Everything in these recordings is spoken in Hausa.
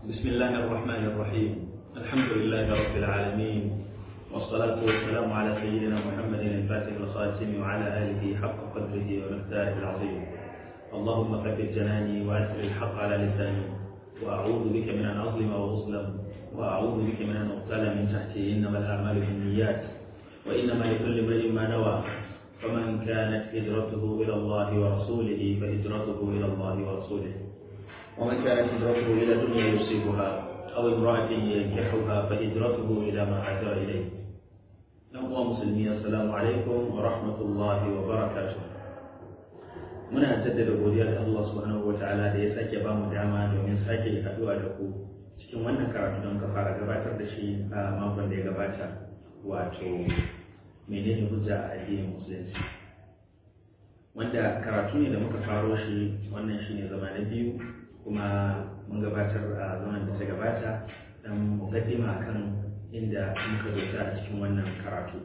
بسم الله الرحمن الرحيم الحمد لله رب العالمين والصلاة والسلام على سيدنا محمد الفاتح الخاتم وعلى آله حق قدره ومقداره العظيم اللهم ثبت جناني وأسر الحق على لساني وأعوذ بك من أن أظلم وأظلم وأعوذ بك من أن أقتل من تحتي إنما الأعمال بالنيات وإنما لكل امرئ ما نوى فمن كانت هجرته إلى الله ورسوله فهجرته إلى الله ورسوله ومن كانت هجرته إلى دنيا يصيبها أو امرأة ينكحها فهجرته إلى ما هاجر إليه أخوة مسلمين السلام عليكم ورحمة الله وبركاته muna jaddada godiya da Allah subhanahu wataala da ya sake ba mu dama domin sake haduwa da ku cikin wannan karatu don ka fara gabatar da shi a makon da ya gabata wato menene hujja a addinin musulunci wanda karatu ne da muka faro shi wannan shine zama na biyu kuma mun gabatar a zaman da ta gabata dan mukaddima kan inda muka zo a cikin wannan karatu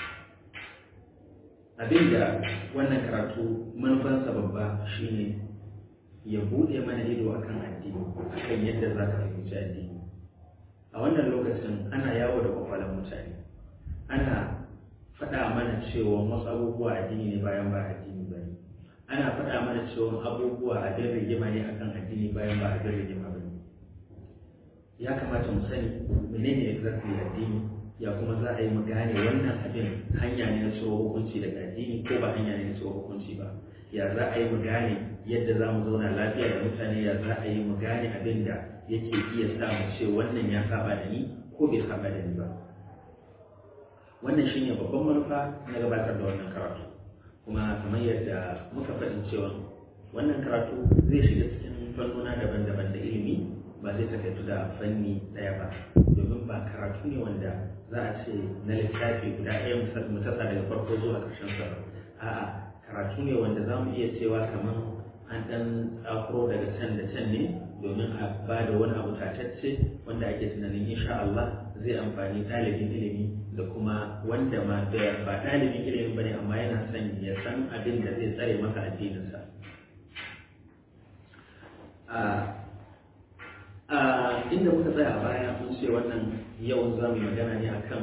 abinda wannan karatu manufansa babba shine ya bude mana ido akan addini akan yadda za ka fahimci addini a wannan lokacin ana yawo da kwakwalan mutane ana faɗa mana cewa wasu abubuwa addini ne bayan ba addini ba ne ana faɗa mana cewa abubuwa abin rigima ne akan addini bayan ba abin rigima ba ne ya kamata mu sani menene exactly addini ya kuma za a yi mu gane wannan abin hanya ne na cewa hukunci daga addini ko ba hanya ne na cewa hukunci ba ya za a yi mu gane yadda za mu zauna lafiya da mutane ya za a yi mu gane abin da yake iya sa mu ce wannan ya saba da ni ko bai saba da ni ba wannan shine babban manufa na gabatar da wannan karatu kuma kamar yadda muka faɗin cewa wannan karatu zai shiga cikin fannona daban-daban da ilimi ba zai takaitu da fanni ɗaya ba domin ba karatu ne wanda za a ce na littafi guda ɗaya mu tasa daga farko zuwa ƙarshen sa ba a'a karatu ne wanda za mu iya cewa kamar an ɗan tsakuro daga can da can ne domin a ba da wani abu tatacce wanda ake tunanin insha Allah zai amfani ɗalibin ilimi da kuma wanda ma ba ɗalibin ilimin bane amma yana son ya san abin da zai tsare masa addininsa a inda muka tsaya a baya mun ce wannan yau za mu magana ne akan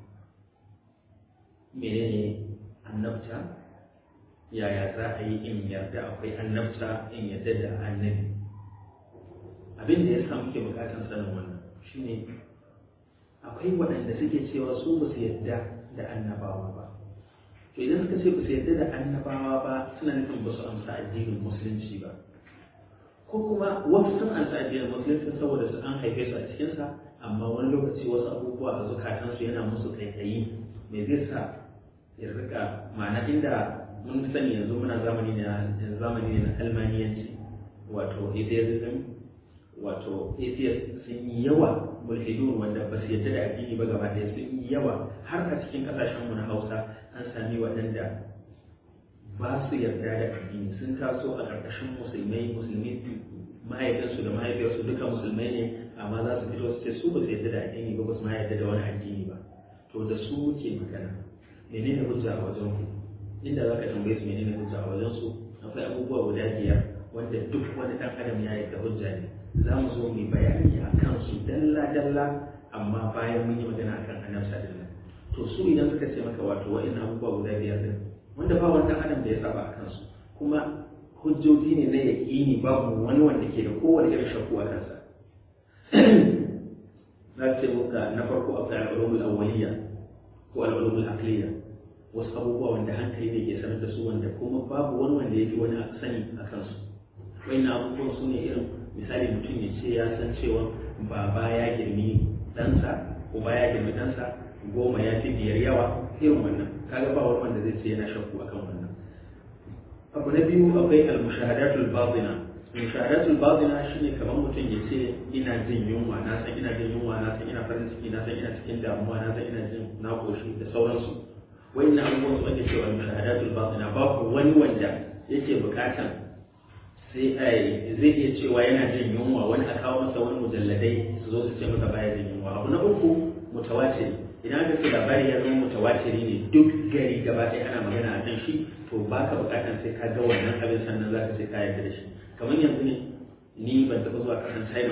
menene annabta yaya za a yi in yarda akwai annabta in yarda da annabi abin da ya sa muke bukatar sanin wannan shine akwai waɗanda suke cewa su ba su yarda da annabawa ba to idan suka ce ba su yarda da annabawa ba suna nufin ba su amsa addinin musulunci ba ko kuma wasu sun amsa addinin musulunci saboda su an haife su a cikinsa amma wani lokaci wasu abubuwa a zukatansu yana musu kaikayi me zai sa ya rika ma'ana inda mun sani yanzu muna zamani ne na zamani ne na almaniyanci wato atheism wato atheist sun yi yawa mulhidun wanda ba su yadda da addini ba gaba ɗaya sun yi yawa har a cikin ƙasashen mu na Hausa an sami waɗanda ba su yarda da addini sun taso a ƙarƙashin musulmai musulmi mahaifinsu da mahaifiyarsu duka musulmai ne amma za su fito su ce su ba su yarda da addini ba ba su ma yarda da wani addini ba to da su ke magana menene hujja a wajen ku inda za ka tambaye su menene hujja a wajen su akwai abubuwa guda biyar wanda duk wani ɗan adam ya yarda hujja ne za mu zo mu bayani a kansu dalla-dalla amma bayan mun yi magana akan annabta din nan to su idan suka ce maka wato wa'in abubuwa guda biyar din wanda ba wani adam da ya saba a kansu kuma hujjoji ne na yaƙini babu wani wanda ke da kowane irin shakku a kansa za ce muka na farko akwai al'ulumul awwaliya ko al'ulumul aqliya wasu abubuwa wanda hankali ne ke sanar da su wanda kuma babu wani wanda ya fi wani sani a kansu wa'in abubuwan su ne irin misali mutum ya ce ya san cewa baba ya girmi ɗansa ko ba ya girmi ɗansa goma ya fi biyar yawa irin wannan kaga ba wani wanda zai ce yana shakku akan wannan abu na biyu akwai al-mushahadatul batina mushahadatul batina shine kamar mutum ya ce ina jin yunwa na san ina jin yunwa na san ina farin ciki na san ina cikin damuwa na san ina jin na koshi da sauransu wayannan abubuwan su ake cewa mushahadatul batina babu wani wanda yake bukatan sai zai iya cewa yana jin yunwa wani a kawo masa wani mujalladai su zo su ce masa baya jin yunwa abu na uku mutawatir idan aka ce labari ya zama mutawatiri ne duk gari gaba ɗaya ana magana a kan shi to ba ka buƙatar sai ka ga wannan abin sannan za ka ce ka yarda da shi kamar yanzu ne ni ban taɓa zuwa ƙasar china ba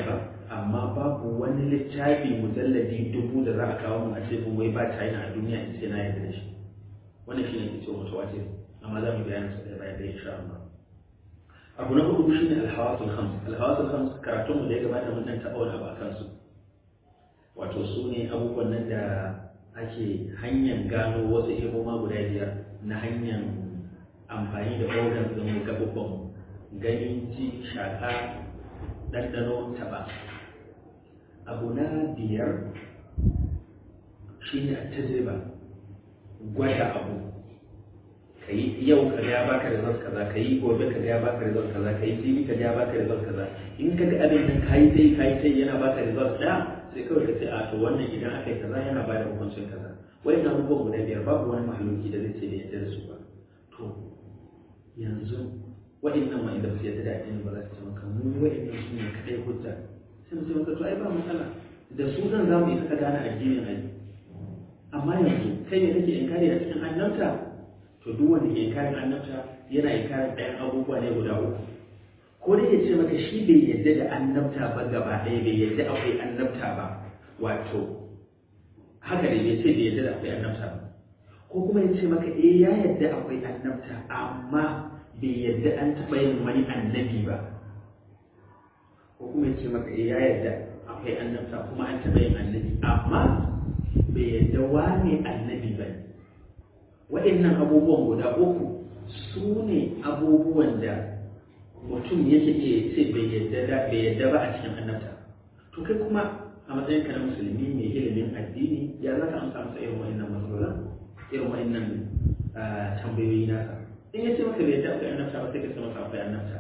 amma babu wani littafi mujalladi dubu da za a kawo mu a ce mun wai ba China a duniya in ce na yarda da shi wannan shi ne ke cewa mutawatir amma za mu bayyana su da bayan da insha Allah abu na hudu shine alhawasul khams alhawasul khams karatun mu da ya gabata mun dan taɓa wani abu akan su wato su ne abubuwan nan da ake hanyar gano wasu ilmoma guda biyar na hanyar amfani da organ ɗin gaɓuɓɓan gani ji shaƙa ɗanɗano taɓa abu na biyar shine a tajriba gwada abu ka yi yau ka ga ya baka result kaza ka yi gobe ka ga ya baka result kaza ka yi jibi ka ga ya baka result kaza in ka ga abin nan ka yi sai ka yi sai yana baka result ɗaya sai kawai ka ce a to wannan idan aka yi kaza yana bada hukuncin kaza wai na abubuwan guda biyar babu wani mahaluki da zai ce da yadda da su ba to yanzu waɗannan wa'inda ba su yadda da addini ba za su ce maka mu waɗannan su ne kaɗai hujja sai mu ce maka to ai ba matsala da su zan za mu yi ka gane addinin ai amma yanzu kai ne kake inkari a cikin annabta to duk wanda ke inkarin annabta yana inkarin ɗayan abubuwa ne guda uku ko dai ya ce maka shi bai yadda da annabta ba gaba ɗaya bai yadda akwai annabta ba wato haka dai bai ce bai yadda da akwai annabta ba ko kuma ya ce maka eh ya yadda akwai annabta amma bai yadda an taɓa yin wani annabi ba ko kuma ya ce maka eh ya yadda akwai annabta kuma an taɓa yin annabi amma bai yadda wane annabi ba ne waɗannan abubuwan guda uku su ne abubuwan da mutum yake iya ce bai yadda ba a cikin annabta to kai kuma a matsayin ka na musulmi mai ilimin addini ya za ka amsa masa irin wa'annan matsalolin irin wa'annan tambayoyi nasa in ya ce maka bai yadda akwai annabta ba sai ka ce masa akwai annabta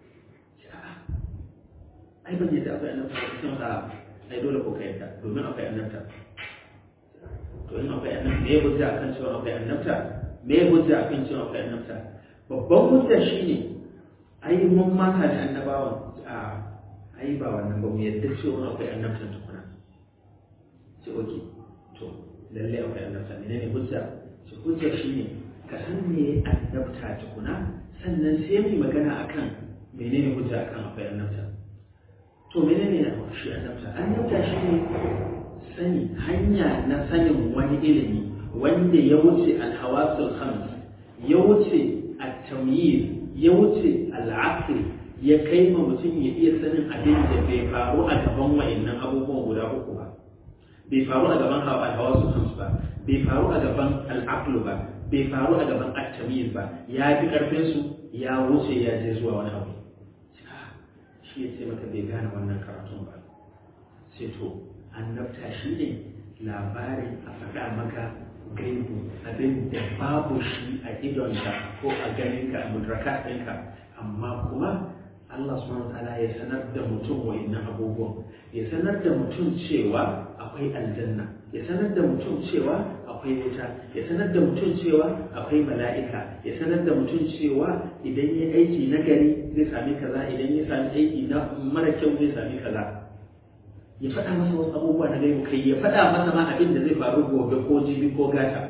ai ban yadda akwai annabta ba sai masa ai dole ko ka yadda domin akwai annabta to in akwai annabta me ya hujja akan cewa akwai annabta me ya hujja akan cewa akwai annabta babban hujja shine ai mun mata da annabawan a ai ba wannan ba mu yadda cewa akwai annabtan tukuna ce oke to lalle akwai annabta menene hujja ce hujja shine ka san me annabta tukuna sannan sai mu magana akan menene hujja akan akwai annabta to menene shi annabta annabta shine sani hanya na sanin wani ilimi wanda ya wuce alhawasul khams ya wuce at-tamyiz ya wuce al'aql ya kai ma mutum ya iya sanin abin da bai faru a gaban wa'annan abubuwan guda uku ba bai faru a gaban alhawasul khams ba bai faru a gaban al'aql ba bai faru a gaban at-tamyiz ba ya fi karfin su ya wuce ya je zuwa wani abu shi ya ce maka bai gane wannan karatun ba sai to annabta shi ne labarin a faɗa maka gaibu abin da babu shi a idonka ko a ganinka a mudraka ɗinka amma kuma Allah subhanahu ta'ala ya sanar da mutum wa'innan abubuwan ya sanar da mutum cewa akwai aljanna ya sanar da mutum cewa akwai wuta ya sanar da mutum cewa akwai mala'ika ya sanar da mutum cewa idan ya aiki na gari zai sami kaza idan ya sami aiki na mara kyau zai sami kaza ya faɗa masa wasu abubuwa na gaibu kai ya faɗa masa ma abin da zai faru gobe ko jibi ko gata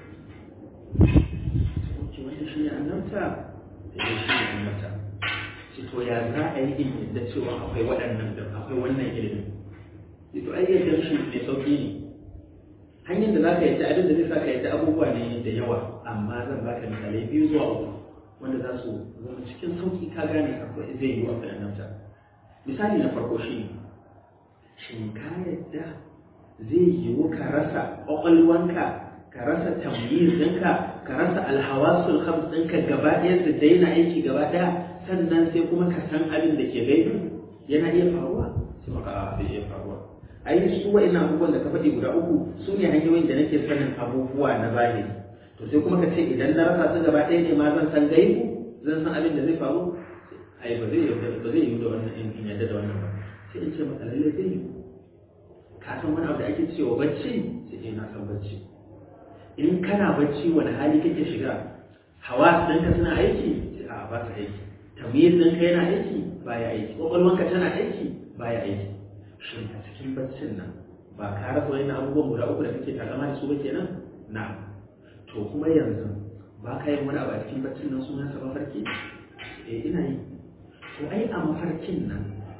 ce wanda shi ne annabta da ya shi ne annabta ce to ya za a yi in yadda cewa akwai waɗannan da akwai wannan ilimin ce to ai yadda shi mai sauƙi ne hanyar da za ka yadda abin da zai sa ka yadda abubuwa ne da yawa amma zan baka misalai biyu zuwa uku wanda za su zama cikin sauƙi ka gane akwai zai yi wa annabta misali na farko shi ne shin ka yadda zai yiwu ka rasa ƙwaƙwalwanka ka rasa tamyiz ɗinka ka rasa alhawasul khams ɗinka gaba ɗaya su daina aiki gaba ɗaya sannan sai kuma ka san abin da ke gaibi yana iya faruwa sai maka a bai iya faruwa ai su wa'annan abubuwan da ka faɗi guda uku su ne hanyoyin da nake sanin abubuwa na zahiri to sai kuma ka ce idan na rasa su gaba ɗaya ne ma zan san gaibu zan san abin da zai faru ai ba zai ba zai yi da wannan in yadda da wannan ba sai in ce maka lalle zai yi ka san wani abu da ake cewa bacci sai eh na san bacci in kana bacci wani hali kake shiga hawa ɗinka suna aiki sai a ba su aiki tamyiz ɗinka yana aiki baya aiki ƙwaƙwalwanka tana aiki baya aiki shin a cikin baccin nan ba ka rasa wani abubuwan guda uku da kake takama da su ba kenan na to kuma yanzu ba ka yin wani abu a cikin baccin nan sunansa mafarki eh ina yi to ai a mafarkin nan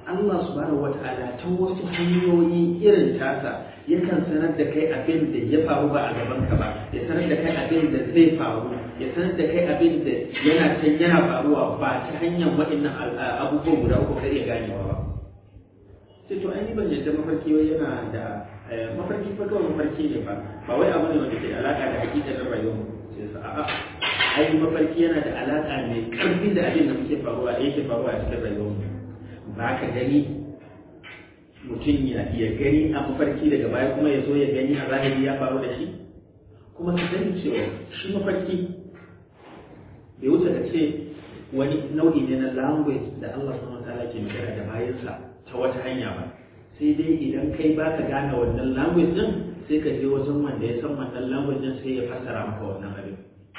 Allah subhanahu wata'ala ta wasu hanyoyi irin tasa yakan sanar da kai abin da ya faru ba a gaban ka ba ya sanar da kai abin da zai faru ya sanar da kai abin da yana can yana faruwa ba ta hanyar waɗannan abubuwan guda uku kai iya ganewa ba sai to ai ban yadda mafarki wai yana da mafarki fa kawai mafarki ne ba ba wai abu ne wanda ke alaka da hakikanin rayuwar mu sai sa a'a ai mafarki yana da alaka mai karfi da abin da muke faruwa da yake faruwa a cikin rayuwar mu ba ka gani mutum ya iya gani a mafarki daga baya kuma ya zo ya gani a zahiri ya faru da shi kuma ka sani cewa shi mafarki bai wuce ka ce wani nau'i ne na language da Allah subhanahu wa ta'ala ke magana da bayansa ta wata hanya ba sai dai idan kai baka gane wannan language din sai ka je wajen wanda ya san wannan language din sai ya fassara maka wannan abin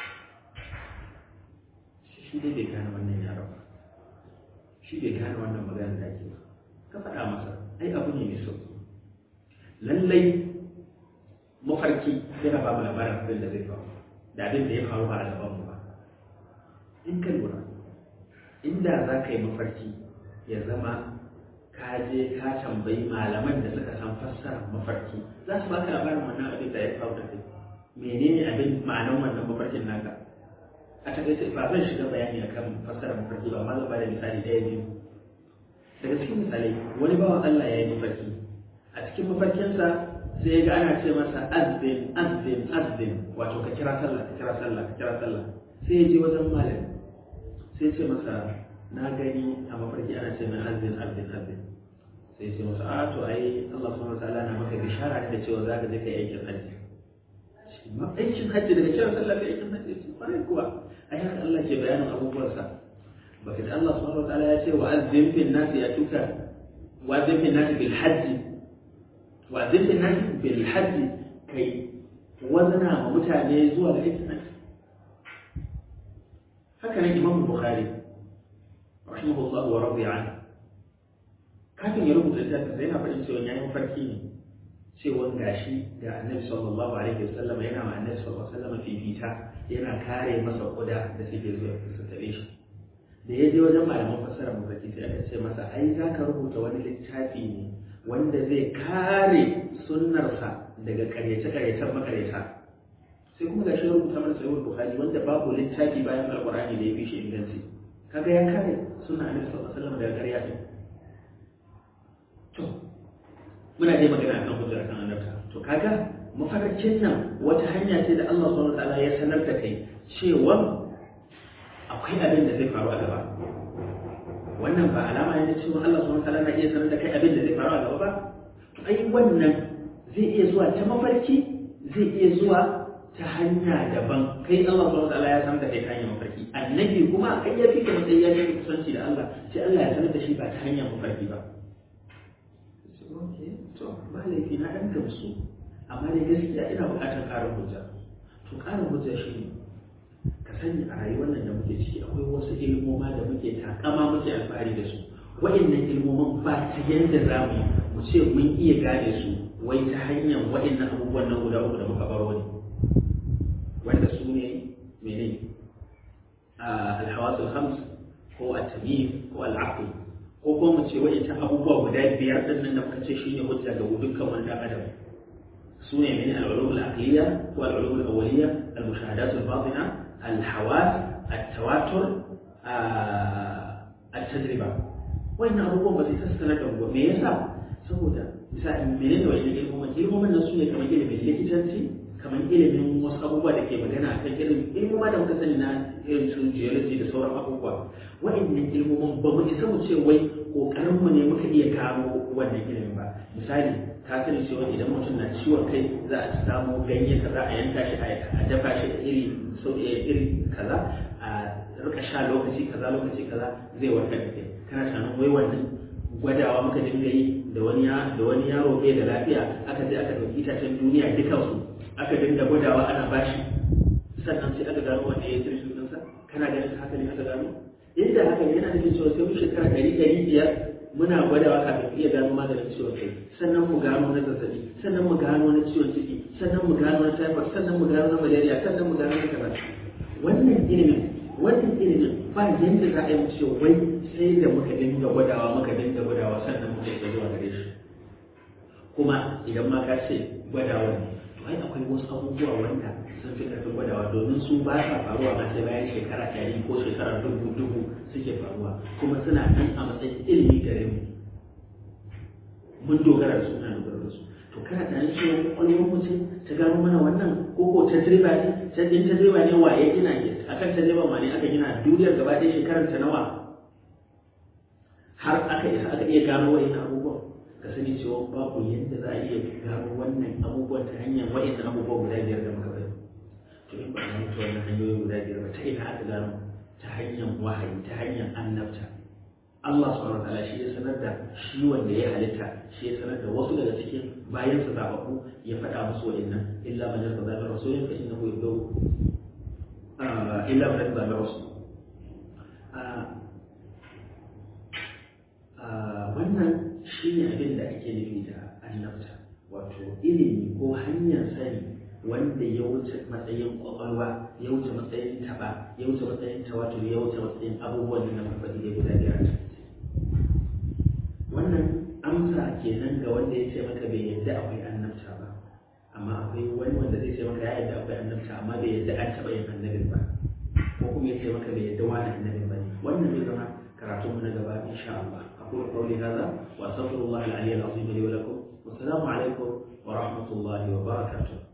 shi dai bai gane wannan yaron ba shi bai gane wannan magana da ake ba ka faɗa masa ai abu ne mai sauki lallai mafarki yana ba mu labarin abin da zai faru da abin da ya faru ba a gaban mu ba in ka lura inda za ka yi mafarki ya zama ka je ka tambayi malaman da suka san fassarar mafarki za su baka labarin wannan abin da ya faru da kai menene abin ma'anan wannan mafarkin naka a takaice ba zan shiga bayani akan fassarar mafarki ba amma zan bada misali ɗaya biyu daga cikin misalai wani bawan Allah ya yi mafarki a cikin mafarkinsa sai ya ga ana ce masa azbin azbin azbin wato ka kira sallah ka kira sallah ka kira sallah sai ya je wajen malami sai ya ce masa na gani a mafarki ana ce mai azbin azbin azbin sai ya ce masa a to ai Allah subhanahu wataala na maka bishara da cewa za ka je kai aikin hajji aikin hajji daga kira sallah kai aikin hajji ce kwarai kuwa ai haka Allah ke bayanin abubuwansa baka ji Allah subhanahu wataala ya ce wa azzim fil nasi ya tuka wa azzim fil nasi bil hajji wa azzim fil nasi bil hajji kai wazana ma mutane zuwa ga aikin hajji haka nan Imam Bukhari rahimahullah wa radiya anhu kafin ya rubuta littafin sai yana faɗin cewa yayin mafarki ne cewa gashi ga annabi sallallahu alaihi wasallam yana ma annabi sallallahu alaihi wasallam fifita yana kare masa kuda da suke zuwa su tabe shi da ya je wajen malaman fassara mafarki sai aka ce masa ai za ka rubuta wani littafi ne wanda zai kare sunnarsa daga karyace-karyacen makaryata sai kuma gashi ya rubuta mana sahihul bukhari wanda babu littafi bayan alqur'ani da ya fi shi inganci kaga ya kare sunna annabi sallallahu alaihi wasallam daga karya din to muna dai magana akan hujjar kan annabta to kaga mafarkin nan wata hanya ce da Allah subhanahu wataala ya sanar da kai cewa akwai abin da zai faru a gaba wannan ba alama ne cewa Allah subhanahu wataala na iya sanar da kai abin da zai faru a gaba ba to ai wannan zai iya zuwa ta mafarki zai iya zuwa ta hanya daban kai Allah subhanahu wataala ya sanar da kai ta hanyar mafarki annabi kuma kai ya fi ka matsayi ya fi kusanci da Allah sai Allah ya sanar da shi ba ta hanyar mafarki ba to ba laifi na ɗan gamsu amma dai gaskiya ina buƙatar ƙarin hujja to ƙarin hujja shi ne ka sani a rayuwar nan da muke ciki akwai wasu ilmoma da muke takama muke alfahari da su wa'annan ilmoman ba ta yanda za mu yi mu ce mun iya gane su wai ta hanyar wa'annan abubuwan nan guda uku da muka baro ne wanda su ne mene alhawasul khams ko at-tamyiz ko al-aql ko kuma mu ce wa'ancan abubuwa guda biyar din nan da muka ce shine hujja ga dukkan wani dan adam su ne mene al-ulum al-aqliyya ko al-ulum al-awwaliyya al-mushahadat al-batina al-hawas at-tawatur at-tajriba wannan abubuwan ba sai sassana da mu me yasa saboda misali menene wa'annan ilmomin ilmomin nan su ne kamar ilimin likitanci kamar ilimin wasu abubuwa da ke magana a kan ilimin ilmoma da muka sani na irin su geology da sauran abubuwa wa'annan ilmomin ba mu isa mu ce wai kokarin mu ne muka iya gano wannan ilimin ba misali ka sani cewa idan mutum na ciwon kai za a samu ganye kaza a yanka shi a dafa shi da iri iri kaza a rika sha lokaci kaza lokaci kaza zai warkar da kai kana tunanin wai wannan gwadawa muka dinga yi da wani da wani yaro bai da lafiya aka je aka ɗauki itacen duniya dukansu aka dinga gwadawa ana bashi sannan sai aka gano wanda ya yi tirshi ɗinsa kana ganin haka ne aka gano inda haka ne yana nufin cewa sai mu shekara ɗari ɗari biyar muna gwadawa kafin iya gano maganin ciwon kai sannan mu gano na zazzabi sannan mu gano na ciwon ciki sannan mu gano na typhoid sannan mu gano na malaria sannan mu gano na kaza wannan ilimin wannan ilimin ba yadda za a yi ce wai sai da muka dinga gwadawa muka dinga gwadawa sannan muka isa zuwa gare shi kuma idan ma ka ce gwadawa ne to ai akwai wasu abubuwa wanda sun fi karfin gwadawa domin su ba sa faruwa ma sai bayan shekara ɗari ko shekara dubu dubu suke faruwa kuma suna nan a matsayin ilimi gare mu mun dogara da su muna dogara da su to kana tunanin cewa kwakwalwar mutum ta gano mana wannan ko ko tajriba ne ta din tajriba ne waye gina ke akan tajriba ma ne aka gina duniyar gaba ɗaya shekarar ta nawa har aka isa aka iya gano wa'in abubuwan ka sani cewa babu yadda za a iya gano wannan abubuwan ta hanyar wa'in abubuwan guda biyar da muka bari to in ba a mutu wannan hanyoyin guda biyar ba ta ina aka gano ta hanyar wahayi ta hanyar annabta Allah subhanahu wa ta'ala shi ya sanar da shi wanda ya halitta shi ya sanar da wasu daga cikin bayan sa zababbu ya faɗa musu wa'annan illa man yarda da rasulin fa innahu yabdu illa man yarda da rasul wannan shi ne abin da ake nufi da annabta wato ilimi ko hanyar sani wanda ya wuce matsayin kwakwalwa ya wuce matsayin taba ya wuce matsayin tawatur ya wuce matsayin abubuwan da na farfaɗi da guda biyar wannan amsa kenan ga wanda ya ce maka bai yadda akwai annabta ba amma akwai wani wanda zai ce maka ya yadda akwai annabta amma bai yadda an taɓa yin annabin ba ko kuma ya ce maka bai yadda wani annabin ba ne wannan zai zama karatunmu na gaba insha Allah أقول قولي هذا وأستغفر الله العلي العظيم لي ولكم والسلام عليكم ورحمة الله وبركاته